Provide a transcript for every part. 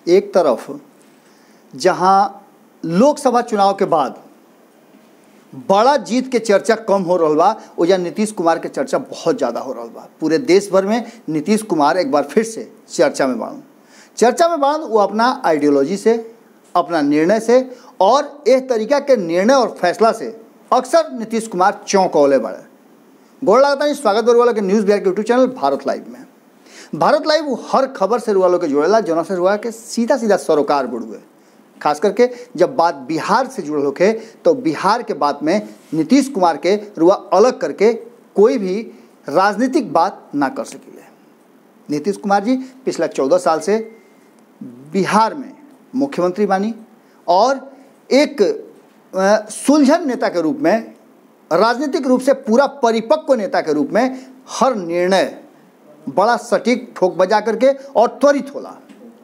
एक तरफ जहां लोकसभा चुनाव के बाद बड़ा जीत के चर्चा कम हो रहा बा ओजा नीतीश कुमार के चर्चा बहुत ज़्यादा हो रहा बा पूरे देश भर में नीतीश कुमार एक बार फिर से चर्चा में बाड़न चर्चा में बाड़न वो अपना आइडियोलॉजी से अपना निर्णय से और एक तरीका के निर्णय और फैसला से अक्सर नीतीश कुमार चौंकौले बड़े गोड़ लगता है स्वागत बरवाला के न्यूज़ बिहार के यूट्यूब चैनल भारत लाइव में भारत लाइव वो हर खबर से रुआ के जुड़ेला जना से रुआ के सीधा सीधा सरोकार बुड़ुए खास करके जब बात बिहार से जुड़ल होके तो बिहार के बात में नीतीश कुमार के रुआ अलग करके कोई भी राजनीतिक बात ना कर सकिले नीतीश कुमार जी पिछला चौदह साल से बिहार में मुख्यमंत्री बानी और एक अ, सुलझन नेता के रूप में राजनीतिक रूप से पूरा परिपक्व नेता के रूप में हर निर्णय बड़ा सटीक ठोक बजा करके और त्वरित होला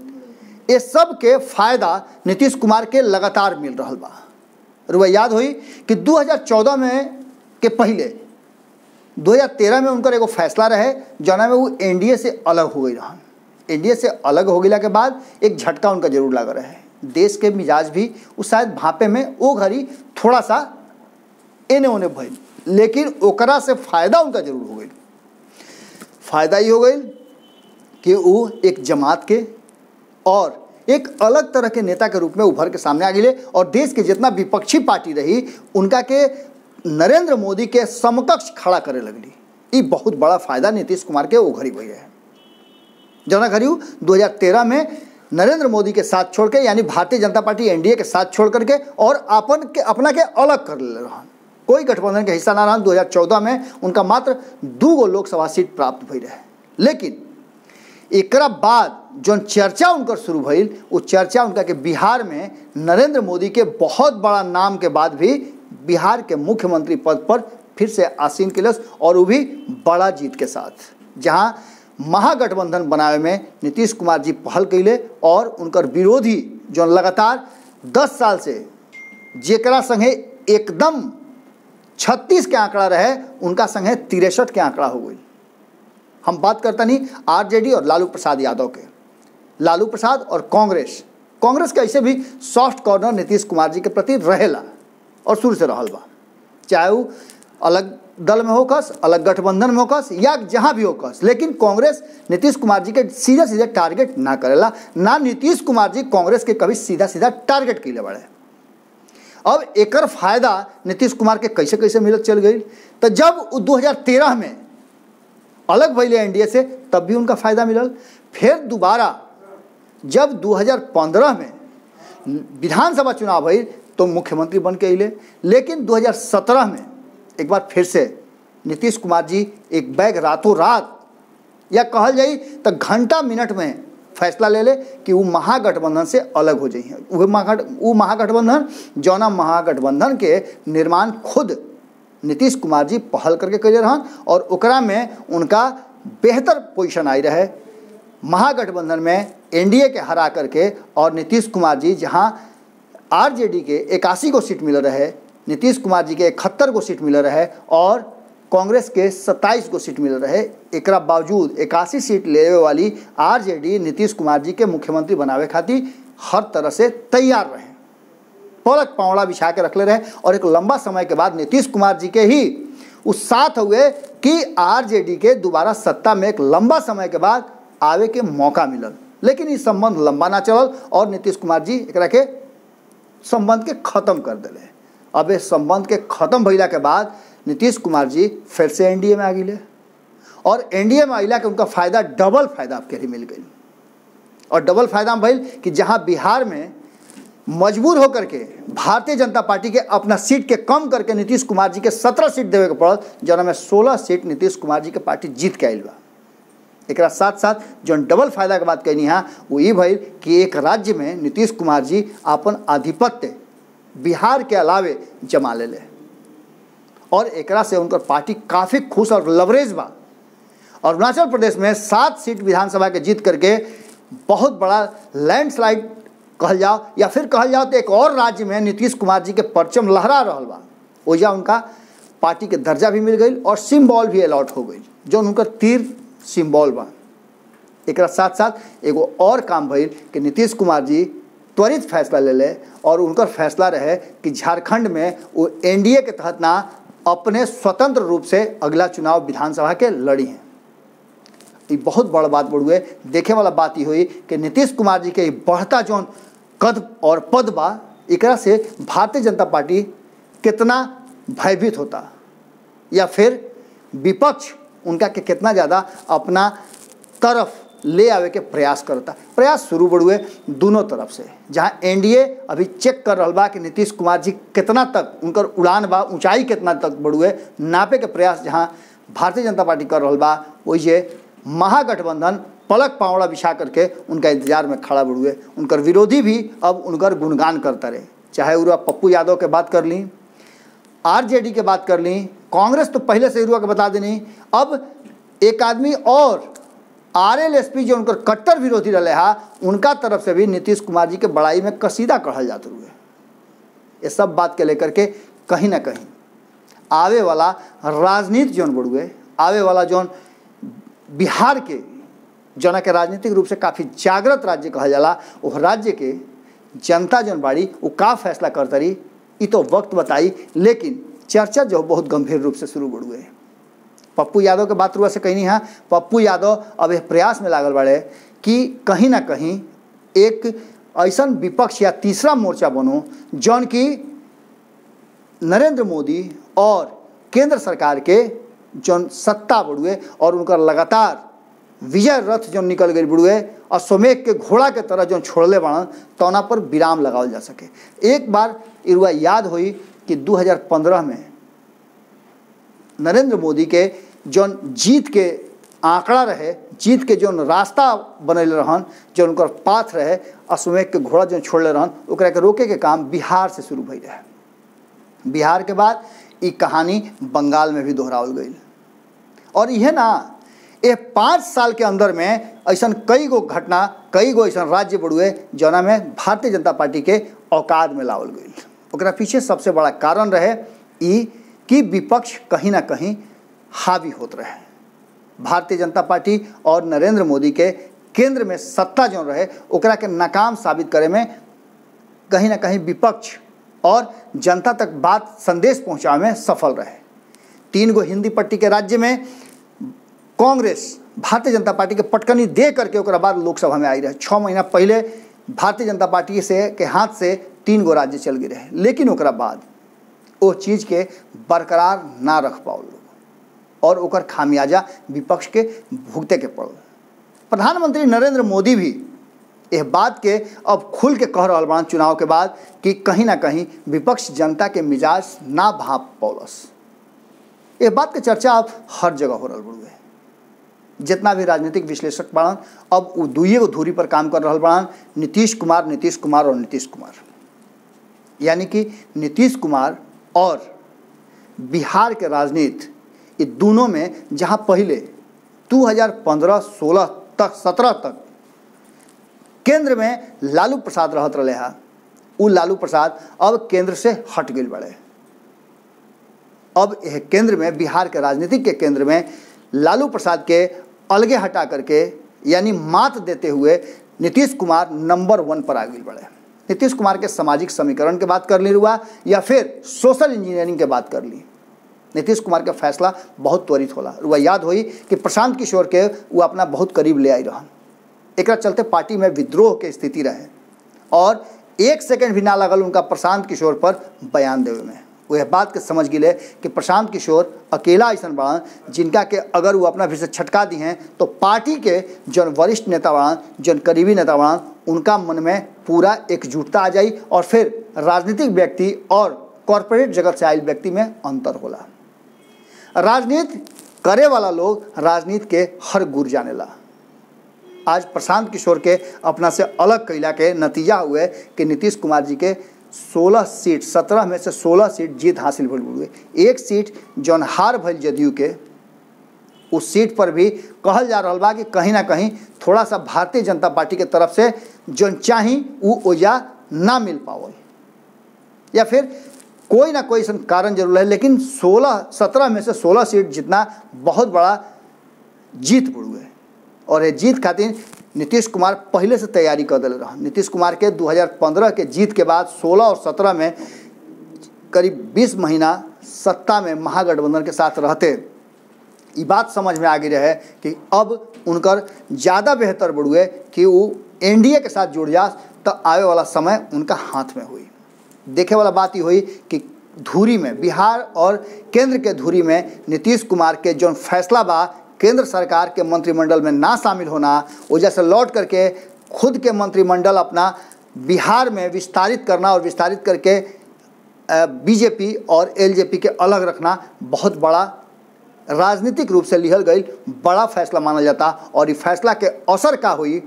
ये सब के फायदा नीतीश कुमार के लगातार मिल रहा बा रुआ याद हुई कि 2014 में के पहले 2013 में उनकर एगो फैसला रहे जना में वो एनडीए से अलग हो गई रहन एनडीए से अलग हो गया के बाद एक झटका उनका जरूर लगा रहे देश के मिजाज भी उस शायद भापे में वो घड़ी थोड़ा सा एने ओने भइल लेकिन ओकरा से फायदा उनका जरूर हो गई फायदा ये हो गई कि वो एक जमात के और एक अलग तरह के नेता के रूप में उभर के सामने आ गए और देश के जितना विपक्षी पार्टी रही उनका के नरेंद्र मोदी के समकक्ष खड़ा करे लगली ये बहुत बड़ा फायदा नीतीश कुमार के वो घड़ी भैया है जना घड़ी 2013 में नरेंद्र मोदी के साथ छोड़ के यानी भारतीय जनता पार्टी एनडीए के साथ छोड़ करके और अपन के अपना के अलग कर ले रहन कोई गठबंधन के हिस्सा ना रहन 2014 में उनका मात्र दू गो लोकसभा सीट प्राप्त भई रहे लेकिन एकरा बाद जौन चर्चा उनकर शुरू भइल वो चर्चा उनका के बिहार में नरेंद्र मोदी के बहुत बड़ा नाम के बाद भी बिहार के मुख्यमंत्री पद पर फिर से आसीन किलस और वो भी बड़ा जीत के साथ जहां महागठबंधन बनावे में नीतीश कुमार जी पहल कैले और उनकर विरोधी जो लगातार 10 साल से जेकरा संगे एकदम 36 के आंकड़ा रहे उनका संगे तिरसठ के आंकड़ा हो गई हम बात करता नहीं आरजेडी और लालू प्रसाद यादव के लालू प्रसाद और कांग्रेस कांग्रेस के ऐसे भी सॉफ्ट कॉर्नर नीतीश कुमार जी के प्रति रहेला और शुरू से रहल बा चाहे वो अलग दल में होकस अलग गठबंधन में होकस या जहाँ भी होकस लेकिन कांग्रेस नीतीश कुमार जी के सीधे सीधे टारगेट ना करेला ना नीतीश कुमार जी कांग्रेस के कभी सीधा सीधा टारगेट के लिए बढ़े अब एकर फायदा नीतीश कुमार के कैसे कैसे मिलत चल गई तो जब उ 2013 में अलग भैले एनडीए से तब भी उनका फायदा मिलल फिर दोबारा जब 2015 में विधानसभा चुनाव भई तो मुख्यमंत्री बन के अले लेकिन 2017 में एक बार फिर से नीतीश कुमार जी एक बैग रातों रात या कहल जाई तो घंटा मिनट में फैसला ले ले कि वो महागठबंधन से अलग हो जाइए वो महागठ वो महागठबंधन जौना महागठबंधन के निर्माण खुद नीतीश कुमार जी पहल करके कैले रहन और ओकरा में उनका बेहतर पोजीशन आई रहे महागठबंधन में एनडीए के हरा करके और नीतीश कुमार जी जहां आरजेडी के इक्यासी गो सीट मिल रहे नीतीश कुमार जी के इकहत्तर गो सीट मिल रहे और कांग्रेस के सत्ताईस गो सीट मिल रहे एकरा बावजूद इक्यासी सीट लेवे वाली आरजेडी नीतीश कुमार जी के मुख्यमंत्री बनावे खातिर हर तरह से तैयार रहे पलक पावड़ा बिछा के रखले रहे और एक लंबा समय के बाद नीतीश कुमार जी के ही उस साथ हुए कि आरजेडी के दोबारा सत्ता में एक लंबा समय के बाद आवे के मौका मिलल लेकिन ये संबंध लंबा ना चलल और नीतीश कुमार जी एकरा के संबंध के खत्म कर दिले अब इस संबंध के खत्म भइला के बाद नीतीश कुमार जी फिर से एनडीए में आ गए और एनडीए में अला के उनका फायदा डबल फायदा आपके लिए मिल गई और डबल फायदा में भइल कि जहां बिहार में मजबूर होकर के भारतीय जनता पार्टी के अपना सीट के कम करके नीतीश कुमार जी के सत्रह सीट देवे के पड़ल जना में सोलह सीट नीतीश कुमार जी के पार्टी जीत के आयल बा एक साथ साथ जो डबल फायदा के बात कहनी है वो ये भइल कि एक राज्य में नीतीश कुमार जी अपन आधिपत्य बिहार के अलावे जमा ले ले और एकरा से उनकर पार्टी काफ़ी खुश और लवरेज बा और अरुणाचल प्रदेश में सात सीट विधानसभा के जीत करके बहुत बड़ा लैंडस्लाइड कहल जाओ या फिर कहल जाओ तो एक और राज्य में नीतीश कुमार जी के परचम लहरा रहल बा ओजा उनका पार्टी के दर्जा भी मिल गई और सिम्बॉल भी अलॉट हो गई जो उनकर तीर सिम्बॉल बा एक साथ साथ एगो और काम भइल कि नीतीश कुमार जी त्वरित फैसला ले ले और उनकर फैसला रहे कि झारखंड में वो एनडीए के तहत ना अपने स्वतंत्र रूप से अगला चुनाव विधानसभा के लड़ी हैं ये बहुत बड़ बात बड़ुए देखे वाला बात ही हुई कि नीतीश कुमार जी के ई बढ़ता जौन कद और पद बा एकरा से भारतीय जनता पार्टी कितना भयभीत होता या फिर विपक्ष उनका के कितना ज़्यादा अपना तरफ ले आवे के प्रयास करता प्रयास शुरू बढ़ुए दोनों तरफ से जहाँ एनडीए अभी चेक कर रहा बा कि नीतीश कुमार जी कितना तक उनकर उड़ान बा ऊंचाई कितना तक बढ़ुए नापे के प्रयास जहाँ भारतीय जनता पार्टी कर रहा बा वही महागठबंधन पलक पावड़ा बिछा करके उनका इंतजार में खड़ा बढ़ुए उनकर विरोधी भी अब उनकर गुणगान करता रहे चाहे उरा पप्पू यादव के बात कर ली आरजेडी के बात कर ली कांग्रेस तो पहले से रुआ के बता देनी अब एक आदमी और आरएलएसपी जो उनकर कट्टर विरोधी रहे हा उनका तरफ से भी नीतीश कुमार जी के बड़ाई में कसीदा कहल जाते हुए ये सब बात के लेकर के कहीं ना कहीं आवे वाला राजनीति जौन बढ़ुए आवे वाला जौन बिहार के जना के राजनीतिक रूप से काफ़ी जागृत राज्य कहल जाला वो राज्य के जनता जौन बाड़ी वो का फैसला करतरी ये तो वक्त बताई लेकिन चर्चा जो बहुत गंभीर रूप से शुरू बढ़ुए पप्पू यादव के बात रुआ से कहीं नहीं हाँ पप्पू यादव अब यह प्रयास में लागल बाड़े कि कहीं ना कहीं एक ऐसा विपक्ष या तीसरा मोर्चा बनो जौन की नरेंद्र मोदी और केंद्र सरकार के जौन सत्ता बढ़ुए और उनका लगातार विजय रथ जो निकल गई बुढ़ुए अश्वमेघ के घोड़ा के तरह जो छोड़ले बाड़न तौना पर विराम लगावल जा सके एक बार इरुआ याद हुई कि 2015 में नरेंद्र मोदी के जौन जीत के आंकड़ा रहे जीत के जौन रास्ता बनैले रहन जो उनकर पाथ रहे अश्वमेघ के घोड़ा जो छोड़ले रहन ओकरा के रोके के काम बिहार से शुरू भई रहे बिहार के बाद ई कहानी बंगाल में भी दोहरावल गई और यह ना ये पाँच साल के अंदर में ऐसा कई गो घटना कई गो ऐसा राज्य बढ़ुए जौना में भारतीय जनता पार्टी के औकात में लावल गई ओकरा पीछे सबसे बड़ा कारण रहे ई कि विपक्ष कहीं ना कहीं हावी होत रहे भारतीय जनता पार्टी और नरेंद्र मोदी के केंद्र में सत्ता जो रहे ओकरा के नाकाम साबित करे में कहीं ना कहीं विपक्ष और जनता तक बात संदेश पहुंचावे में सफल रहे तीन गो हिंदी पट्टी के राज्य में कांग्रेस भारतीय जनता पार्टी के पटकनी दे करके ओकरा बाद लोकसभा में आई रहे छः महीना पहले भारतीय जनता पार्टी से के हाथ से तीन गो राज्य चल गए रहे लेकिन ओकरा बाद वो चीज़ के बरकरार ना रख पाओ लोग और ओकर खामियाजा विपक्ष के भुगते के पड़ल प्रधानमंत्री नरेंद्र मोदी भी यह बात के अब खुल के कह रहा बा चुनाव के बाद कि कहीं ना कहीं विपक्ष जनता के मिजाज ना भाप पौलस ये बात के चर्चा अब हर जगह हो रहा बड़ुए जितना भी राजनीतिक विश्लेषक बाड़न अब वो दुइये गो धूरी पर काम कर रहा बाड़न नीतीश कुमार नीतीश कुमार और नीतीश कुमार यानी कि नीतीश कुमार और बिहार के राजनीति ये दोनों में जहाँ पहले 2015-16 तक 17 तक केंद्र में लालू प्रसाद रहत रहे हा उ लालू प्रसाद अब केंद्र से हट गए बड़े अब यह केंद्र में बिहार के राजनीतिक के केंद्र में लालू प्रसाद के अलगे हटा करके यानी मात देते हुए नीतीश कुमार नंबर वन पर आ गई बड़े नीतीश कुमार के सामाजिक समीकरण के बात कर ली हुआ या फिर सोशल इंजीनियरिंग के बात कर ली नीतीश कुमार का फैसला बहुत त्वरित होला रुआ याद हुई कि प्रशांत किशोर के वो अपना बहुत करीब ले आई रहन एक चलते पार्टी में विद्रोह के स्थिति रहे और एक सेकंड भी ना लगल उनका प्रशांत किशोर पर बयान देवे में वो यह बात के समझ गिले कि प्रशांत किशोर अकेला ऐसा बाड़न जिनका के अगर वो अपना फिर से छटका दी हैं तो पार्टी के जौन वरिष्ठ नेता बाड़न जौन करीबी नेता बाड़न उनका मन में पूरा एकजुटता आ जाई और फिर राजनीतिक व्यक्ति और कॉरपोरेट जगत से आयल व्यक्ति में अंतर होला राजनीति करे वाला लोग राजनीति के हर गुर जाने ला आज प्रशांत किशोर के अपना से अलग कैला के नतीजा हुए कि नीतीश कुमार जी के 16 सीट 17 में से 16 सीट जीत हासिल भइल हुए एक सीट जौन हार भइल जदयू के उस सीट पर भी कहल जा रहा बा कि कहीं ना कहीं थोड़ा सा भारतीय जनता पार्टी के तरफ से जौन चाही वो ओजा ना मिल पावल या फिर कोई ना कोई कारण जरूर है लेकिन 16 17 में से 16 सीट जितना बहुत बड़ा जीत बुड़ुए और ये जीत खातिर नीतीश कुमार पहले से तैयारी कर दिले रह नीतीश कुमार के 2015 के जीत के बाद 16 और 17 में करीब 20 महीना सत्ता में महागठबंधन के साथ रहते ये बात समझ में आ गई रहे कि अब उनकर ज़्यादा बेहतर बढ़ुए कि वो एनडीए के साथ जुड़ जा तो आवे वाला समय उनका हाथ में हुई देखे वाला बात ही हुई कि धूरी में बिहार और केंद्र के धूरी में नीतीश कुमार के जो फैसला बा केंद्र सरकार के मंत्रिमंडल में ना शामिल होना वजह से लौट करके खुद के मंत्रिमंडल अपना बिहार में विस्तारित करना और विस्तारित करके बीजेपी और एलजेपी के अलग रखना बहुत बड़ा राजनीतिक रूप से लिहल गई बड़ा फैसला माना जाता और ये फैसला के असर का हुई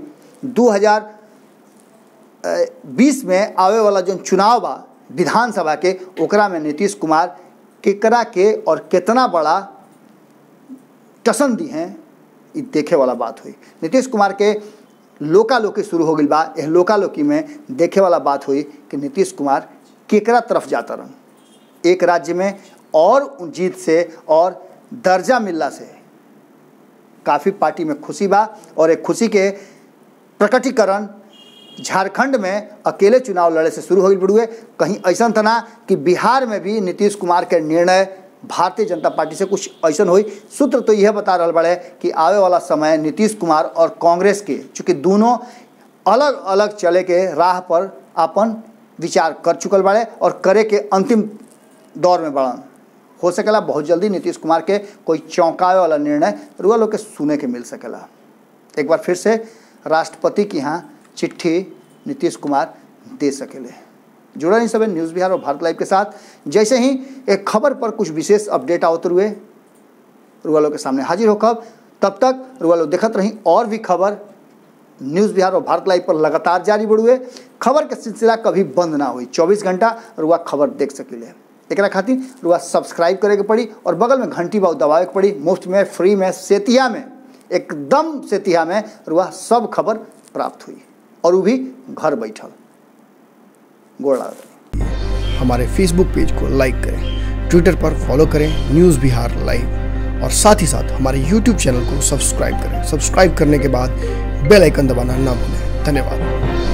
2020 में आवे वाला जो चुनाव बा विधानसभा के ओकरा में नीतीश कुमार केकरा के और कितना बड़ा टसन दी हैं ये देखे वाला बात हुई नीतीश कुमार के लोकालोकी शुरू हो गई बा यह लोकालोकी में देखे वाला बात हुई कि नीतीश कुमार केकरा तरफ जाता रह एक राज्य में और जीत से और दर्जा मिलला से काफ़ी पार्टी में खुशी बा और एक खुशी के प्रकटीकरण झारखंड में अकेले चुनाव लड़े से शुरू हो गई बड़ुए कहीं ऐसा था ना कि बिहार में भी नीतीश कुमार के निर्णय भारतीय जनता पार्टी से कुछ ऐसा हुई सूत्र तो यह बता रहा बड़े कि आवे वाला समय नीतीश कुमार और कांग्रेस के चूँकि दोनों अलग अलग चले के राह पर अपन विचार कर चुकल बड़े और करे के अंतिम दौर में बढ़न हो सकेला बहुत जल्दी नीतीश कुमार के कोई चौंकावे वाला निर्णय रुआ लोग के सुने के मिल सकेला एक बार फिर से राष्ट्रपति की यहाँ चिट्ठी नीतीश कुमार दे सकेले जुड़ा नहीं सब न्यूज़ बिहार और भारत लाइव के साथ जैसे ही एक खबर पर कुछ विशेष अपडेट आवत हुए रुआ लोग के सामने हाजिर होकर तब तक रुआ लोग देखत रही और भी खबर न्यूज़ बिहार और भारत लाइव पर लगातार जारी बढ़ुए खबर के सिलसिला कभी बंद ना हुई 24 घंटा रुआ खबर देख सकिले एक खातिर रुआ सब्सक्राइब करे के पड़ी और बगल में घंटी बाउ दबावे के पड़ी मुफ्त में फ्री में सेतिया में एकदम सेतिया में रुआ सब खबर प्राप्त हुई और वो भी घर बैठल गोड़ हमारे फेसबुक पेज को लाइक करें ट्विटर पर फॉलो करें न्यूज़ बिहार लाइव और साथ ही साथ हमारे यूट्यूब चैनल को सब्सक्राइब करें सब्सक्राइब करने के बाद बेल आइकन दबाना ना भूलें धन्यवाद